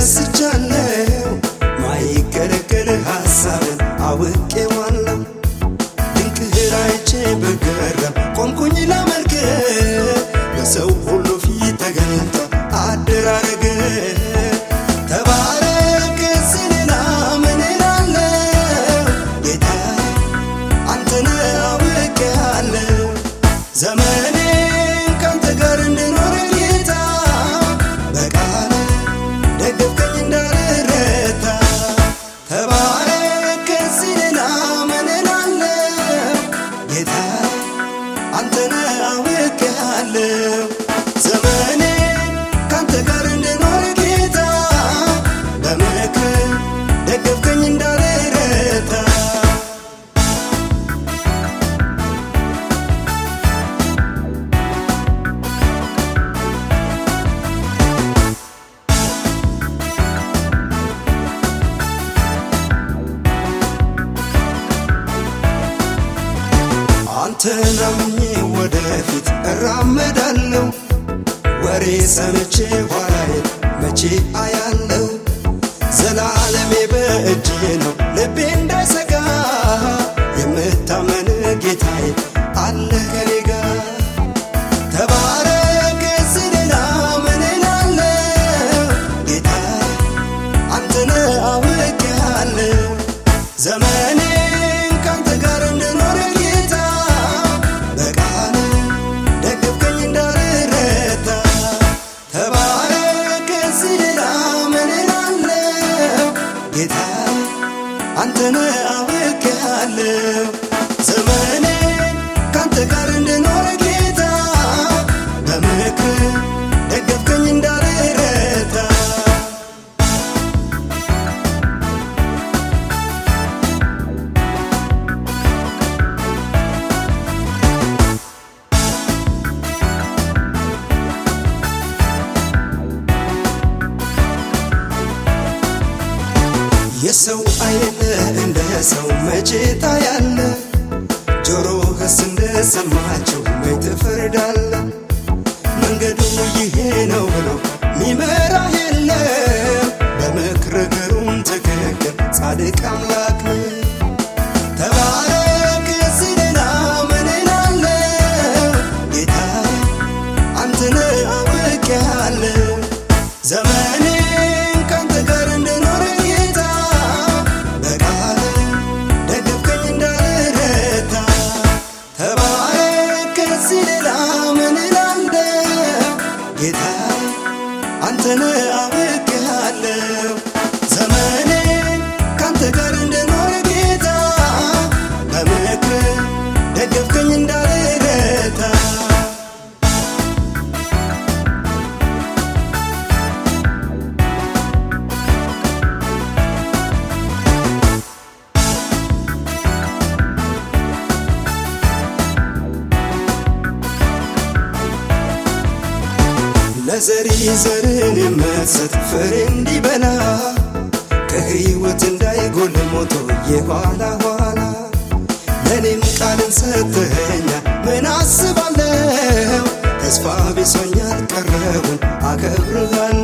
ተደስቻለሁ ማይገለገል ሐሳብን አውቄዋለሁ ድንቅህን አይቼ በገረም ቆምኩኝ ላመልክ በሰው ሁሉ ፊት ተገኝቶ አደራረግ ተባረክ ስልና ምን እላለሁ ጌታ አንተነ አውቄያለሁ ዘመኔን ካንተ ጋር እንድኖር ጌታ በቃል ደገፍከኝ እንዳልረታ ተባረክ ስልና ምን እላለሁ ጌታ አንተነ አውቄያለሁ ዘመኔን ካንተ ጋር እንድኖር ጌታ በምክር ደገፍከኝ እንዳልረታ አንተን አምኜ ወደፊት እራመዳለሁ ወሬ ሰምቼ ኋላዬ መቼ አያለው ዘላለሜ በእጅ ነው ልቤ እንዳይሰጋ የምታመን ጌታዬ አለ ከኔ ጋር ተባረክ ስልና ምን እላለሁ ጌታ አንተነ አውቄያለሁ ዘመኔን ካንተ ጋር እንድኖር ጌታ በቃል ደገፍከኝ እንዳልረታ ተባረክ ስልና ምን እላለሁ ጌታ አንተነ አውቄያለሁ ዘመኔን ካንተ ጋር እንድኖር ጌታ በምክር ደገፍከኝ እንዳልረታ የሰው አይን እንደ ሰው መቼ ታያለ ጆሮህስ እንደሰማቸው መች ትፈርዳለ መንገዱ ይሄ ነው ብሎ ሚመራህ የለም በምክር እግሩም ትክክል ጻድቅ አምላክ ነው ተባረክ ስልና ምን እላለሁ ጌታ አንተነ አውቄያለሁ ዘመኔን ካንተ ጋር እንድኖር ጌታ በቃል ደገፍከኝ እንዳልረታ ተባረክ ስልና ምን እላለሁ ጌታ አንተነ አውቄያለሁ ዘመኔን ካንተ ጋር እንድኖር ጌታ በምክር ደገፍከኝ እንዳልረታ ለዘሪ ዘርን የምትሰጥ ፍሬ እንዲበላ ከሕይወት እንዳይጎል ሞቶ የኋላ ኋላ ለእኔም ቃልን ሰጥተኸኛል ምን አስባለሁ ተስፋ ቢሶኛል ቀረቡን አከብርሃለሁ